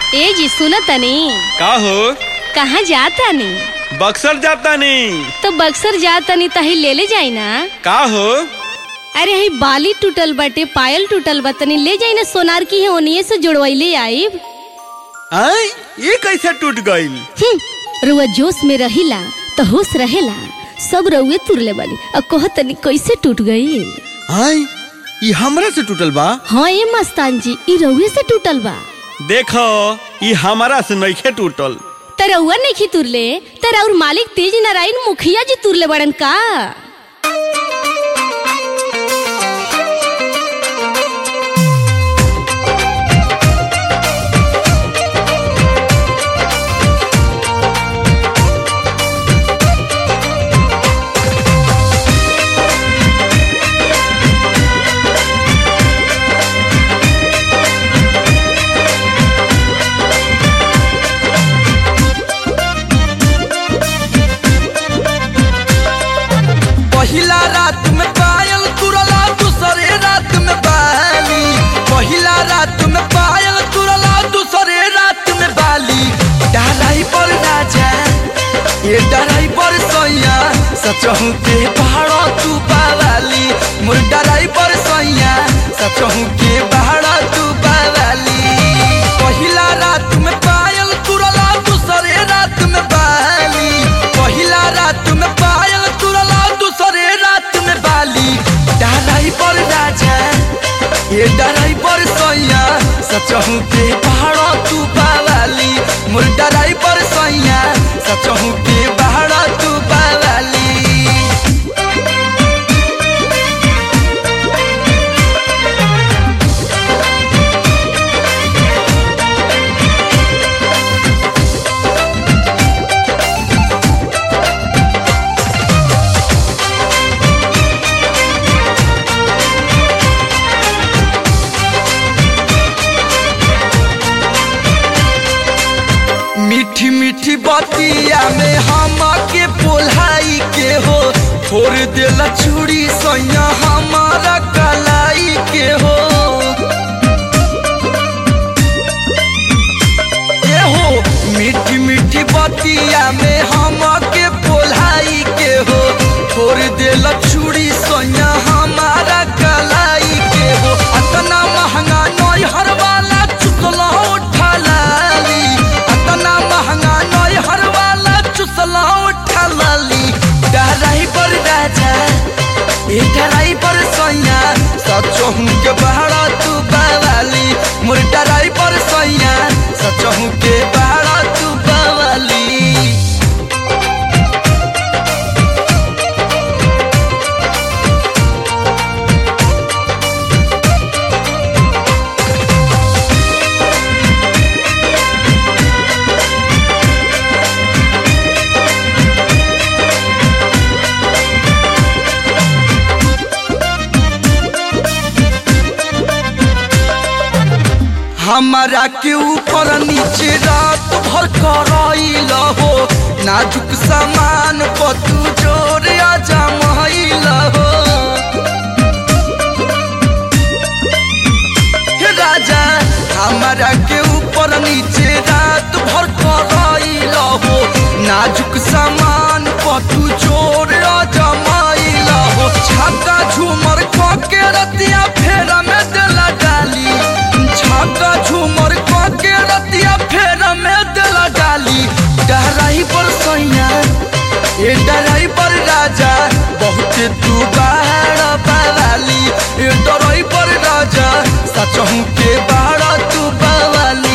ए जी सुन तनी का हो कहाँ जाता नी बक्सर जाता नहीं तो बक्सर जाता नी तही ले ले जाई ना का हो अरे हई बाली टूटल बाटे पायल टूटल बा तनी ले जाई ना सोनार की है ओनिए से जुड़वैले आईब आय ये कैसे टूट गईल हम्म, रुआ जोश में रहिला तो होश रहेला सब रउए तुरले बानी अब कह तनी कैसे टूट गई आय ये हमरा से टूटल बा हाँ ए मस्तान जी ई रउए से टूटल बा देखो ये हमारा से नइखे टूटल त रउआ नहीं तुरले त और मालिक तेज नारायण मुखिया जी तुरले बड़न का पहिला रात में पायल तुरला दूसरे रात में बाली पहिला रात में पायल तुरला दूसरे रात में बाली डराई पर राजा ये डराई पर सैया सचहू के पहाड़ तू बावाली मोर डराई पर सैया सचहू के पहाड़ तू बावाली पहिला रात में पायल तुरला दूसरे रात में बाली पहिला रात में पायल तुरला दूसरे रात में बाली डराई पर राजा ये डराई पर सैया सचहू के पहाड़ तू बावाली मोर डराई पर सैया सचहू के पहाड़ तू बावाली मीठी मीठी बतिया में हम के पोलाई के हो फोड़ देला चूड़ी सैया हमारा कलाई के हो ए हो मीठी मीठी बतिया में हम के पोलाई के हो फोड़ देला चूड़ी सैया हमारा कलाई के हो अतना महंगा नई हर वाला चुसला उठा लाली अतना महंगा नई हर वाला चुसला उठा लाली डराई पर राजा ए डराई पर सैया सचहू के बहरा तू बावाली मोर डराई पर सैया सचहू के बहरा तू बावाली हमारा के ऊपर नीचे रात भर कराइल हो नाजुक सामान पतू जोर आजा महिल हो हे राजा हमारा के ऊपर नीचे रात भर कराइल हो नाजुक सामान पतू जोर आजा महिल हो छक्का झूमर क के रतिया फेरा में देला डाली छक्का झूमर क के रतिया फेरा में देला डाली डराई पर सैया ए डराई पर राजा बहुत तू बाहर बावाली ए डराई पर राजा सचहू के बाहर तू बावाली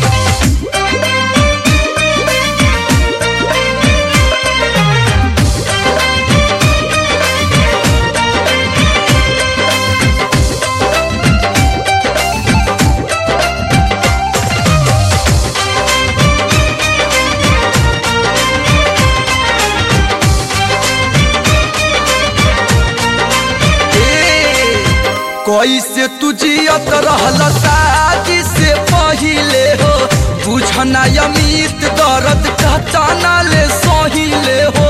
ए, कैसे तू जियत रहल शादी से पहिले हो बुझना अमित दर्द कहताना ले सहिले हो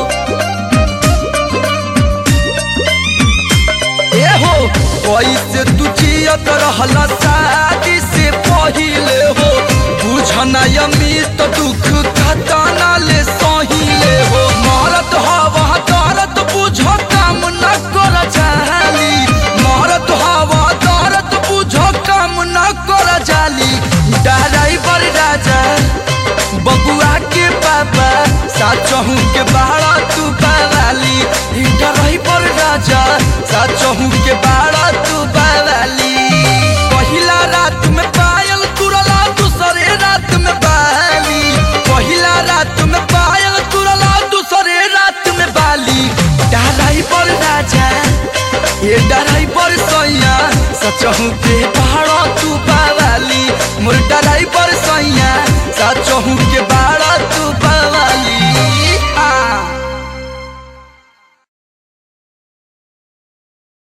ए हो कैसे तू जियत रहल शादी से पहिले हो बुझ अपना अमित दुख खताना ले सहिले हो मरत हवा दर्द बुझो काम न कर जाली मरत हवा दर्द बुझो काम न कर जाली ड्राइवर राजा बबुआ के पापा साचहू के बाड़ा तू बावाली ड्राइवर राजा साचहू के बाड़ा तू बावाली पहिला रात में पायल तुरला दूसरे रात में बाली पहिला रात में पायल तुरला दूसरे रात में बाली ड्राइवर राजा ये ड्राइवर सैया सचहू के बाड़ा तू बावाली मोर ड्राइवर सैया सचहू के बाड़ा तू बावाली